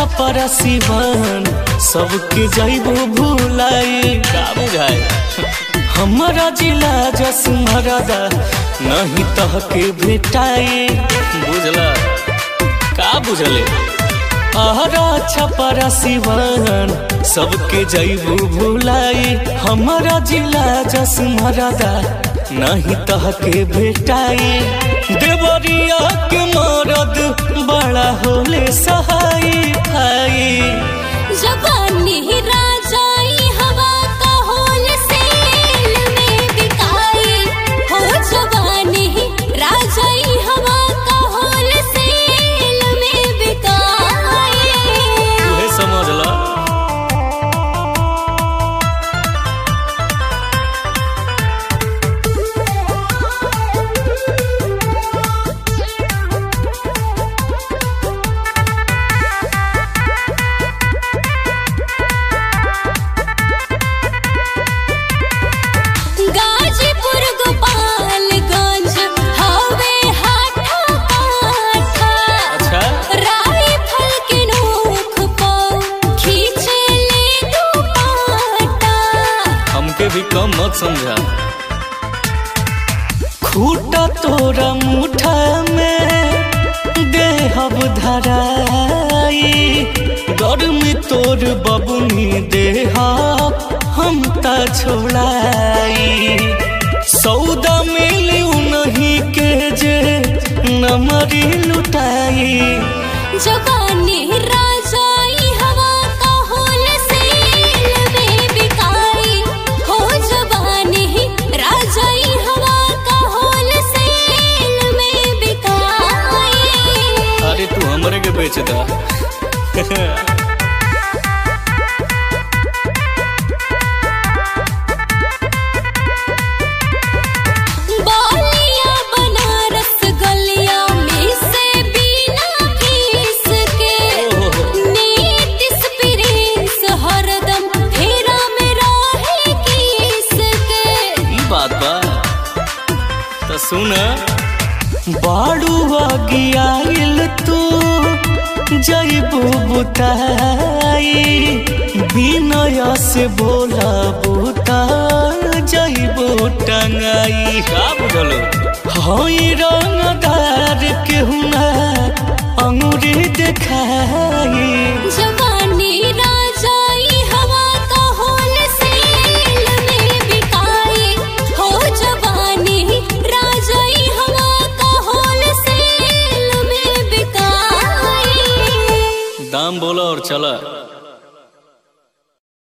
छपरा सिवान सबके जैबो भूलाई का बुझाए हमारा जिला जसमरदा नहीं तह के भेटाई बुझला का बुझले आहरा छपरा सिवान सबके जैबू भूलाई हमारा जिला जसमरदा नहीं तह के भेटाई देवरिया के मरद बड़ा होले सहाई भाई जवानी राजाई हवा का होल सेल में बिकाई हो जवानी राजाई हवा का होल सेल में बिकाई तुहे समझ ला गाजीपुर गोपालगंज हवे हाथा काठा अच्छा राइफल के नोक पर खींचे ले दुपट्टा हमके भी कम मत समझा खूटा तोरा मुठा में देहब धराई गर्म तोर बबुनी देहब हम त छोड़ाई सौदा मिली नहीं के जे नमरी लुटाई जवानी राजाई हवा का होल सेल में बिकाई हो जवानी राजाई हवा का होल सेल में बिकाई अरे तू हमरे के बेच दा बालिया बनारस गलिया में से बिना फीस के ओहो। नीतिस प्रिंस हरदम फेरा में रहे किस के ई बात बा तो सुन बाड़ू आगियाइल तू जैबू बुताई बिनय से बोला बुता जैबू टंगाई का बुझलो हई रंगदार के हुना अंगूरी देखाई जवानी राजाई हवा का होल सेल में बिकाई हो जवानी राजाई हवा का होल सेल में बिकाई दाम बोला और चला